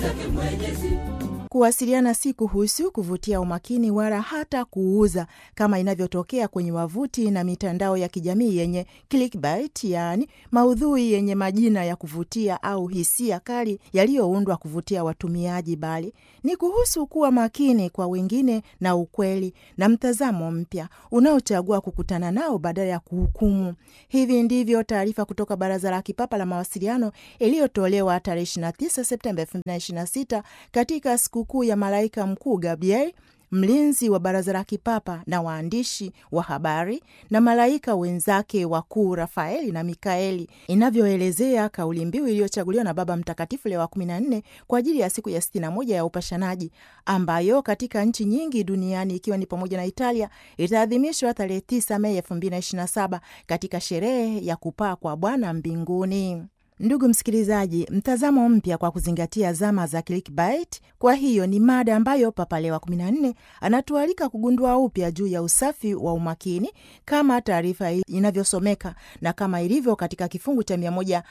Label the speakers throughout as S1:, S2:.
S1: zake Mwenyezi.
S2: Kuwasiliana si kuhusu kuvutia umakini wala hata kuuza kama inavyotokea kwenye wavuti na mitandao ya kijamii yenye clickbait, yaani maudhui yenye majina ya kuvutia au hisia kali yaliyoundwa kuvutia watumiaji, bali ni kuhusu kuwa makini kwa wengine na ukweli na mtazamo mpya unaochagua kukutana nao badala ya kuhukumu. Hivi ndivyo taarifa kutoka Baraza la Kipapa la Mawasiliano iliyotolewa tarehe 29 Septemba 2026 katika sikukuu ya malaika mkuu Gabriel mlinzi wa baraza la kipapa na waandishi wa habari na malaika wenzake wakuu Rafaeli na Mikaeli, inavyoelezea kauli mbiu iliyochaguliwa na Baba Mtakatifu Leo wa 14 kwa ajili ya siku ya 61 ya upashanaji, ambayo katika nchi nyingi duniani ikiwa ni pamoja na Italia itaadhimishwa tarehe 9 Mei 2027 katika sherehe ya kupaa kwa Bwana mbinguni. Ndugu msikilizaji, mtazamo mpya kwa kuzingatia zama za clickbait. Kwa hiyo ni mada ambayo Papa Leo wa 14 anatualika kugundua upya juu ya usafi wa umakini kama taarifa inavyosomeka na kama ilivyo katika kifungu cha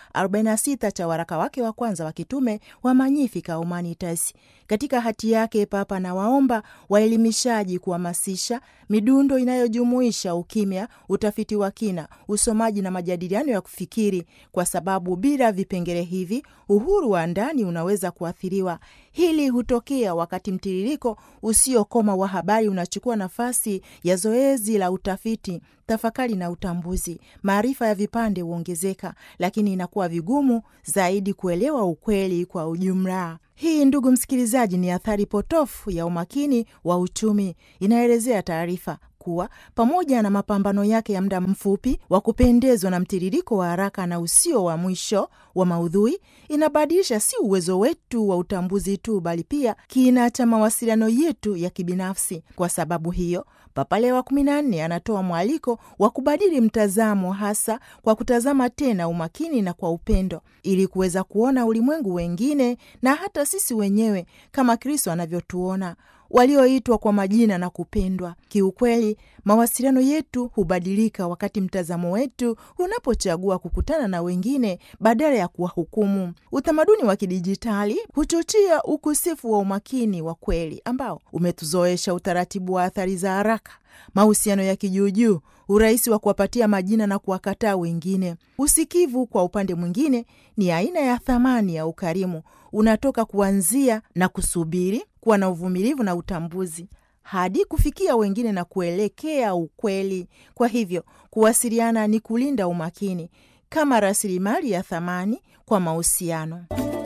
S2: 146 cha waraka wake wa kwanza wa kitume wa Magnificat Humanitas. Katika hati yake, Papa anawaomba waelimishaji kuhamasisha midundo inayojumuisha ukimya, utafiti wa kina, usomaji na majadiliano ya kufikiri, kwa sababu bila vipengele hivi uhuru wa ndani unaweza kuathiriwa. Hili hutokea wakati mtiririko usiokoma wa habari unachukua nafasi ya zoezi la utafiti, tafakari na utambuzi. Maarifa ya vipande huongezeka, lakini inakuwa vigumu zaidi kuelewa ukweli kwa ujumla. Hii, ndugu msikilizaji, ni athari potofu ya umakini wa uchumi, inaelezea taarifa kuwa pamoja na mapambano yake ya muda mfupi wa kupendezwa na mtiririko wa haraka na usio wa mwisho wa maudhui, inabadilisha si uwezo wetu wa utambuzi tu, bali pia kina cha mawasiliano yetu ya kibinafsi. Kwa sababu hiyo, Papa Leo wa kumi na nne anatoa mwaliko wa kubadili mtazamo, hasa kwa kutazama tena umakini na kwa upendo, ili kuweza kuona ulimwengu wengine na hata sisi wenyewe kama Kristo anavyotuona walioitwa kwa majina na kupendwa. Kiukweli, mawasiliano yetu hubadilika wakati mtazamo wetu unapochagua kukutana na wengine badala ya kuwahukumu. Utamaduni wa kidijitali huchochea ukosefu wa umakini wa kweli ambao umetuzoesha utaratibu wa athari za haraka, mahusiano ya kijuujuu, urahisi wa kuwapatia majina na kuwakataa wengine. Usikivu, kwa upande mwingine, ni aina ya thamani ya ukarimu, unatoka kuanzia na kusubiri kuwa na uvumilivu na utambuzi hadi kufikia wengine na kuelekea ukweli. Kwa hivyo kuwasiliana ni kulinda umakini kama rasilimali ya thamani kwa mahusiano.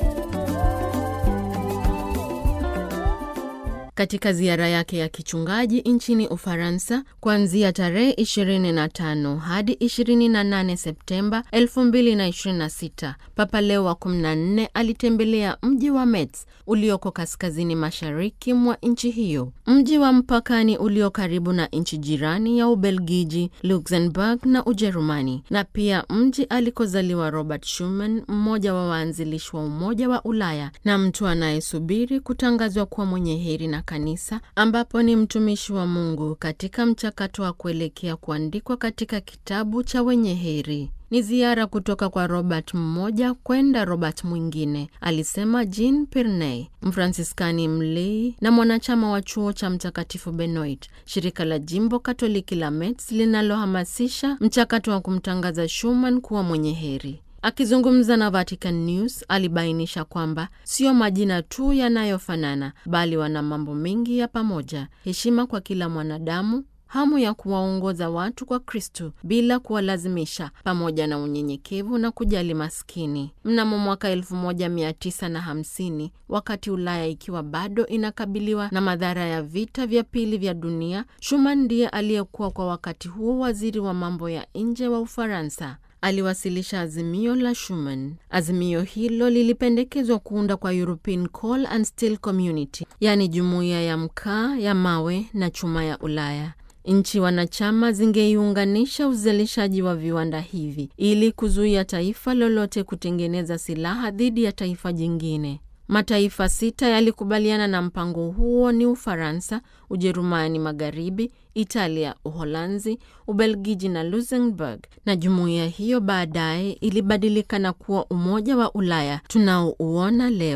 S3: Katika ziara yake ya kichungaji nchini Ufaransa kuanzia tarehe 25 hadi 28 Septemba 2026, Papa Leo wa 14 alitembelea mji wa Metz ulioko kaskazini mashariki mwa nchi hiyo, mji wa mpakani ulio karibu na nchi jirani ya Ubelgiji, Luxembourg na Ujerumani, na pia mji alikozaliwa Robert Schuman, mmoja wa waanzilishi wa Umoja wa Ulaya na mtu anayesubiri kutangazwa kuwa mwenye heri na kanisa ambapo ni mtumishi wa Mungu katika mchakato wa kuelekea kuandikwa katika kitabu cha wenye heri. Ni ziara kutoka kwa Robert mmoja kwenda Robert mwingine, alisema Jean Pirney, Mfransiskani mlei na mwanachama wa chuo cha Mtakatifu Benoit, shirika la jimbo Katoliki la Metz linalohamasisha mchakato wa kumtangaza Schumann kuwa mwenye heri. Akizungumza na Vatican News alibainisha kwamba sio majina tu yanayofanana, bali wana mambo mengi ya pamoja: heshima kwa kila mwanadamu, hamu ya kuwaongoza watu kwa Kristu bila kuwalazimisha, pamoja na unyenyekevu na kujali maskini. Mnamo mwaka 1950 wakati Ulaya ikiwa bado inakabiliwa na madhara ya vita vya pili vya dunia, Schuman ndiye aliyekuwa kwa wakati huo waziri wa mambo ya nje wa Ufaransa. Aliwasilisha azimio la Schuman. Azimio hilo lilipendekezwa kuunda kwa European Coal and Steel Community, yaani jumuiya ya mkaa ya mawe na chuma ya Ulaya. Nchi wanachama zingeiunganisha uzalishaji wa viwanda hivi ili kuzuia taifa lolote kutengeneza silaha dhidi ya taifa jingine. Mataifa sita yalikubaliana na mpango huo ni Ufaransa, Ujerumani Magharibi, Italia, Uholanzi, Ubelgiji na Luxembourg, na jumuiya hiyo baadaye ilibadilika na kuwa Umoja wa Ulaya tunaouona leo.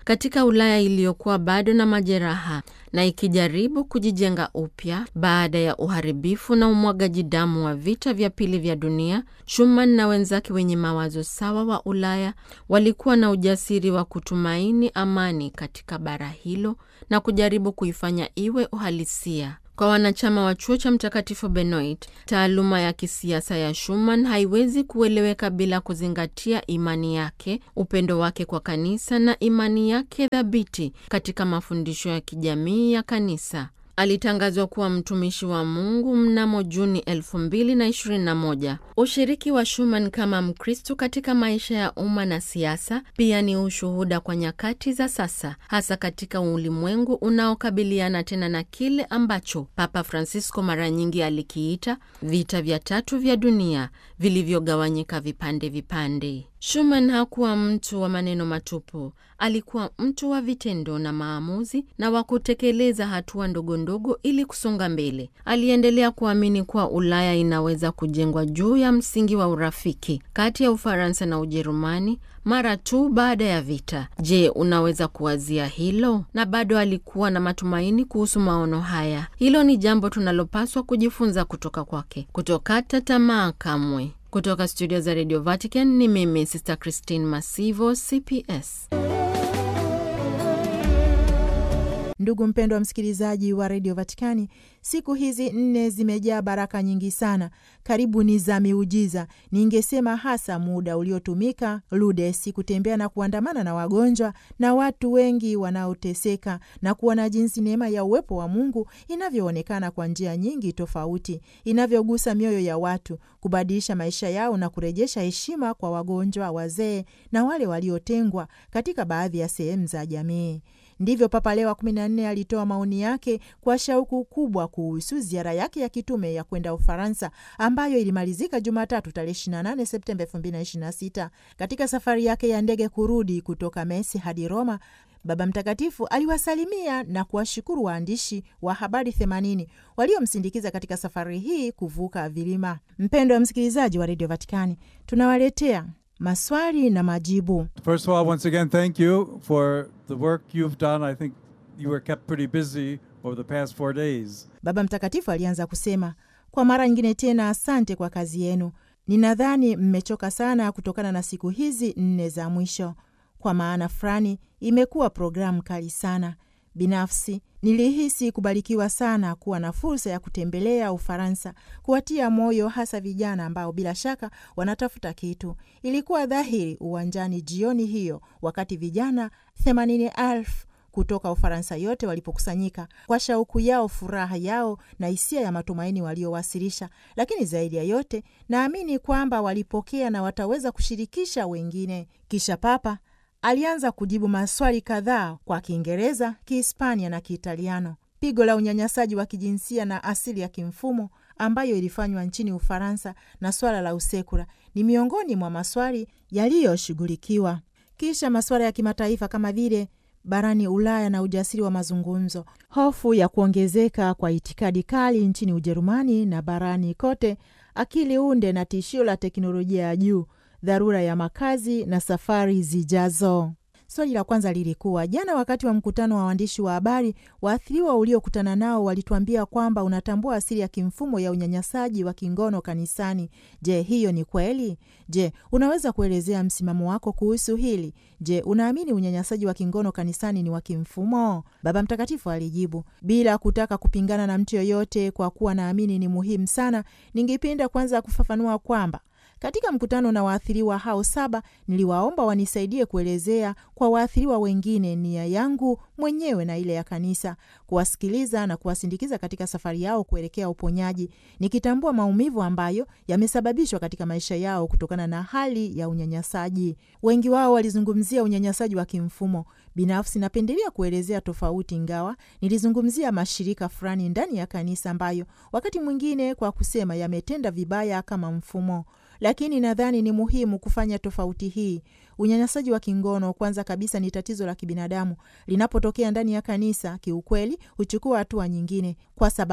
S3: katika Ulaya iliyokuwa bado na majeraha na ikijaribu kujijenga upya baada ya uharibifu na umwagaji damu wa vita vya pili vya dunia. Schumann na wenzake wenye mawazo sawa wa Ulaya walikuwa na ujasiri wa kutumaini amani katika bara hilo na kujaribu kuifanya iwe uhalisia. Kwa wanachama wa chuo cha Mtakatifu Benoit, taaluma ya kisiasa ya Schumann haiwezi kueleweka bila kuzingatia imani yake, upendo wake kwa kanisa na imani yake thabiti katika mafundisho ya kijamii ya kanisa. Alitangazwa kuwa mtumishi wa Mungu mnamo Juni 2021. Ushiriki wa Schumann kama Mkristo katika maisha ya umma na siasa pia ni ushuhuda kwa nyakati za sasa, hasa katika ulimwengu unaokabiliana tena na kile ambacho Papa Francisco mara nyingi alikiita vita vya tatu vya dunia vilivyogawanyika vipande vipande. Schumann hakuwa mtu wa maneno matupu. Alikuwa mtu wa vitendo na maamuzi na wa kutekeleza hatua ndogo ndogo ili kusonga mbele. Aliendelea kuamini kuwa Ulaya inaweza kujengwa juu ya msingi wa urafiki kati ya Ufaransa na Ujerumani mara tu baada ya vita. Je, unaweza kuwazia hilo? Na bado alikuwa na matumaini kuhusu maono haya. Hilo ni jambo tunalopaswa kujifunza kutoka kwake, kutokata tamaa kamwe. Kutoka studio za Radio Vatican ni mimi Sister Christine Masivo, CPS.
S2: Ndugu mpendwa msikilizaji wa redio Vatikani, siku hizi nne zimejaa baraka nyingi sana, karibu ni za miujiza. Ningesema hasa muda uliotumika Lourdes kutembea na kuandamana na wagonjwa na watu wengi wanaoteseka na kuona jinsi neema ya uwepo wa Mungu inavyoonekana kwa njia nyingi tofauti, inavyogusa mioyo ya watu, kubadilisha maisha yao na kurejesha heshima kwa wagonjwa, wazee na wale waliotengwa katika baadhi ya sehemu za jamii. Ndivyo Papa Leo wa kumi na nne alitoa maoni yake kwa shauku kubwa kuhusu ziara yake ya kitume ya kwenda Ufaransa ambayo ilimalizika Jumatatu tarehe 28 Septemba 2026. Katika safari yake ya ndege kurudi kutoka Messi hadi Roma, Baba Mtakatifu aliwasalimia na kuwashukuru waandishi wa habari 80 waliomsindikiza katika safari hii kuvuka vilima. Mpendo wa msikilizaji wa redio Vatikani, tunawaletea maswali na majibu.
S1: First of all, once again, thank you for the work you've done. I think you were kept pretty busy over the past four days.
S2: Baba Mtakatifu alianza kusema, kwa mara nyingine tena, asante kwa kazi yenu. Ninadhani mmechoka sana kutokana na siku hizi nne za mwisho. Kwa maana fulani, imekuwa programu kali sana. Binafsi nilihisi kubarikiwa sana kuwa na fursa ya kutembelea Ufaransa, kuwatia moyo hasa vijana ambao bila shaka wanatafuta kitu. Ilikuwa dhahiri uwanjani jioni hiyo, wakati vijana themanini elfu kutoka Ufaransa yote walipokusanyika kwa shauku yao, furaha yao na hisia ya matumaini waliowasilisha. Lakini zaidi ya yote, naamini kwamba walipokea na wataweza kushirikisha wengine. Kisha Papa alianza kujibu maswali kadhaa kwa Kiingereza, Kihispania na Kiitaliano. Pigo la unyanyasaji wa kijinsia na asili ya kimfumo ambayo ilifanywa nchini Ufaransa na swala la usekula ni miongoni mwa maswali yaliyoshughulikiwa. Kisha masuala ya kimataifa kama vile barani Ulaya na ujasiri wa mazungumzo, hofu ya kuongezeka kwa itikadi kali nchini Ujerumani na barani kote, akili unde na tishio la teknolojia ya juu dharura ya makazi na safari zijazo. Swali la kwanza lilikuwa jana, wakati wa mkutano wa waandishi wa habari, waathiriwa uliokutana nao walituambia kwamba unatambua asili ya kimfumo ya unyanyasaji wa kingono kanisani. Je, hiyo ni kweli? Je, unaweza kuelezea msimamo wako kuhusu hili? Je, unaamini unyanyasaji wa kingono kanisani ni wa kimfumo? Baba Mtakatifu alijibu bila kutaka kupingana na mtu yoyote, kwa kuwa naamini ni muhimu sana. Ningependa kwanza kufafanua kwamba katika mkutano na waathiriwa hao saba niliwaomba wanisaidie kuelezea kwa waathiriwa wengine nia yangu mwenyewe na ile ya kanisa, kuwasikiliza na kuwasindikiza katika safari yao kuelekea uponyaji, nikitambua maumivu ambayo yamesababishwa katika maisha yao kutokana na hali ya unyanyasaji. Wengi wao walizungumzia unyanyasaji wa kimfumo. Binafsi napendelea kuelezea tofauti, ingawa nilizungumzia mashirika fulani ndani ya kanisa ambayo wakati mwingine kwa kusema yametenda vibaya kama mfumo lakini nadhani ni muhimu kufanya tofauti hii. Unyanyasaji wa kingono kwanza kabisa ni tatizo la kibinadamu. Linapotokea ndani ya kanisa, kiukweli huchukua hatua nyingine, kwa sababu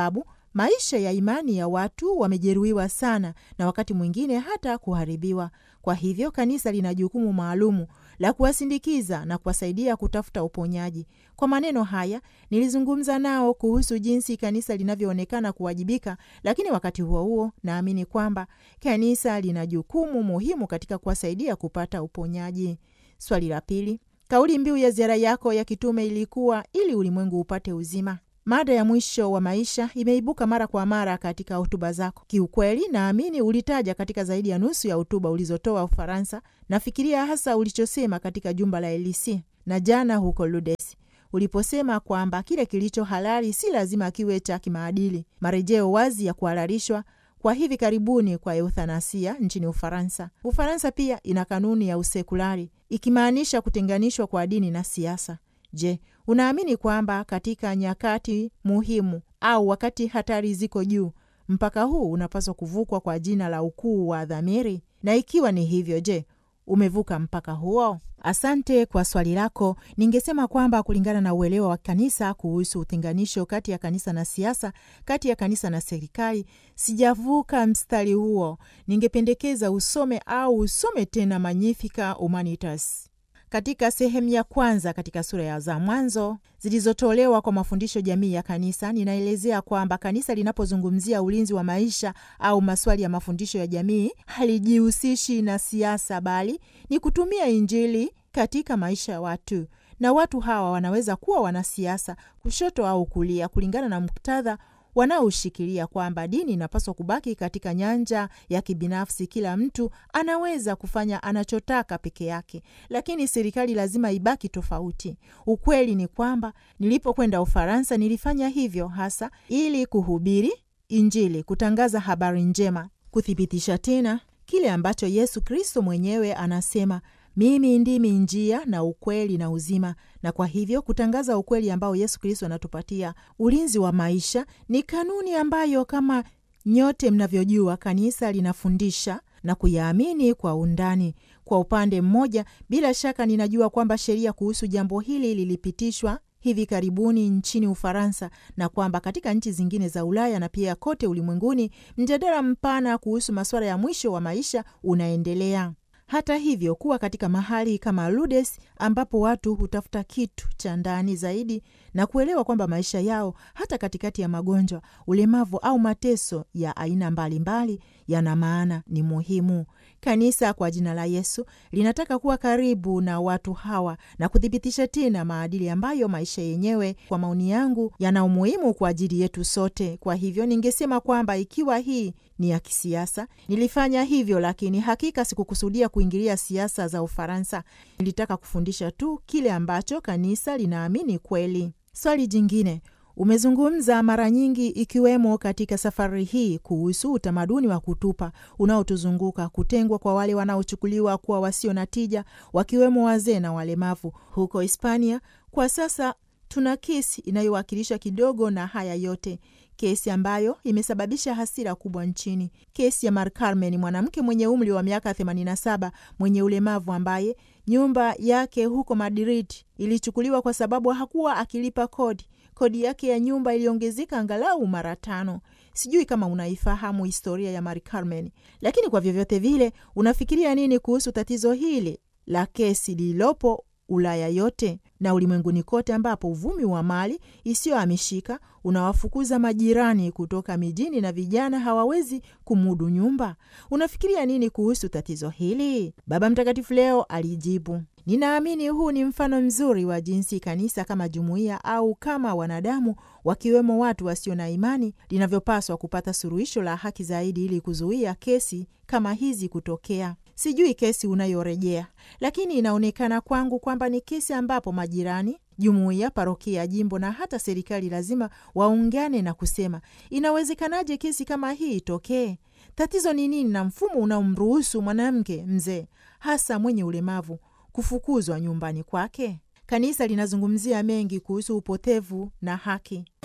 S2: maisha ya imani ya watu wamejeruhiwa sana na wakati mwingine hata kuharibiwa. Kwa hivyo kanisa lina jukumu maalumu la kuwasindikiza na kuwasaidia kutafuta uponyaji. Kwa maneno haya, nilizungumza nao kuhusu jinsi kanisa linavyoonekana kuwajibika, lakini wakati huo huo naamini kwamba kanisa lina jukumu muhimu katika kuwasaidia kupata uponyaji. Swali la pili, kauli mbiu ya ziara yako ya kitume ilikuwa ili ulimwengu upate uzima. Mada ya mwisho wa maisha imeibuka mara kwa mara katika hotuba zako. Kiukweli, naamini ulitaja katika zaidi ya nusu ya hotuba ulizotoa Ufaransa. Nafikiria hasa ulichosema katika jumba la Elisi na jana huko Lourdes uliposema kwamba kile kilicho halali si lazima kiwe cha kimaadili, marejeo wazi ya kuhalalishwa kwa hivi karibuni kwa euthanasia nchini Ufaransa. Ufaransa pia ina kanuni ya usekulari ikimaanisha kutenganishwa kwa dini na siasa. Je, unaamini kwamba katika nyakati muhimu au wakati hatari ziko juu, mpaka huu unapaswa kuvukwa kwa jina la ukuu wa dhamiri? Na ikiwa ni hivyo, je, umevuka mpaka huo? Asante kwa swali lako. Ningesema kwamba kulingana na uelewa wa kanisa kuhusu utenganisho kati ya kanisa na siasa, kati ya kanisa na serikali, sijavuka mstari huo. Ningependekeza usome au usome tena Magnificat Humanitas katika sehemu ya kwanza katika sura ya za mwanzo zilizotolewa kwa mafundisho jamii ya kanisa, ninaelezea kwamba kanisa linapozungumzia ulinzi wa maisha au maswali ya mafundisho ya jamii halijihusishi na siasa, bali ni kutumia Injili katika maisha ya watu, na watu hawa wanaweza kuwa wanasiasa kushoto au kulia, kulingana na muktadha wanaoshikilia kwamba dini inapaswa kubaki katika nyanja ya kibinafsi. Kila mtu anaweza kufanya anachotaka peke yake, lakini serikali lazima ibaki tofauti. Ukweli ni kwamba nilipokwenda Ufaransa nilifanya hivyo hasa ili kuhubiri Injili, kutangaza habari njema, kuthibitisha tena kile ambacho Yesu Kristo mwenyewe anasema mimi ndimi njia na ukweli na uzima. Na kwa hivyo kutangaza ukweli ambao Yesu Kristo anatupatia, ulinzi wa maisha, ni kanuni ambayo kama nyote mnavyojua, kanisa linafundisha na kuyaamini kwa undani. Kwa upande mmoja, bila shaka ninajua kwamba sheria kuhusu jambo hili lilipitishwa hivi karibuni nchini Ufaransa na kwamba katika nchi zingine za Ulaya na pia kote ulimwenguni mjadala mpana kuhusu masuala ya mwisho wa maisha unaendelea. Hata hivyo, kuwa katika mahali kama Lourdes ambapo watu hutafuta kitu cha ndani zaidi na kuelewa kwamba maisha yao hata katikati ya magonjwa, ulemavu au mateso ya aina mbalimbali yana maana, ni muhimu. Kanisa kwa jina la Yesu linataka kuwa karibu na watu hawa na kuthibitisha tena maadili ambayo maisha yenyewe, kwa maoni yangu, yana umuhimu kwa ajili yetu sote. Kwa hivyo, ningesema kwamba ikiwa hii ni ya kisiasa, nilifanya hivyo, lakini hakika sikukusudia kuingilia siasa za Ufaransa. Nilitaka kufundisha tu kile ambacho kanisa linaamini kweli. Swali jingine umezungumza mara nyingi ikiwemo katika safari hii kuhusu utamaduni wa kutupa unaotuzunguka, kutengwa kwa wale wanaochukuliwa kuwa wasio na tija, wakiwemo wazee na walemavu. Huko Hispania kwa sasa tuna kesi inayowakilisha kidogo na haya yote, kesi ambayo imesababisha hasira kubwa nchini, kesi ya Mar Carmen, mwanamke mwenye umri wa miaka 87 mwenye ulemavu ambaye nyumba yake huko Madrid ilichukuliwa kwa sababu hakuwa akilipa kodi. Kodi yake ya nyumba iliongezeka angalau mara tano. Sijui kama unaifahamu historia ya Mar Carmen, lakini kwa vyovyote vile, unafikiria nini kuhusu tatizo hili la kesi lililopo Ulaya yote na ulimwenguni kote, ambapo uvumi wa mali isiyohamishika unawafukuza majirani kutoka mijini na vijana hawawezi kumudu nyumba? Unafikiria nini kuhusu tatizo hili? Baba Mtakatifu leo alijibu, ninaamini huu ni mfano mzuri wa jinsi kanisa kama jumuiya au kama wanadamu, wakiwemo watu wasio na imani, linavyopaswa kupata suluhisho la haki zaidi ili kuzuia kesi kama hizi kutokea. Sijui kesi unayorejea, lakini inaonekana kwangu kwamba ni kesi ambapo majirani, jumuiya, parokia ya jimbo na hata serikali lazima waungane na kusema, inawezekanaje kesi kama hii itokee? Tatizo ni nini na mfumo unaomruhusu mwanamke mzee, hasa mwenye ulemavu, kufukuzwa nyumbani kwake? Kanisa linazungumzia mengi kuhusu upotevu na haki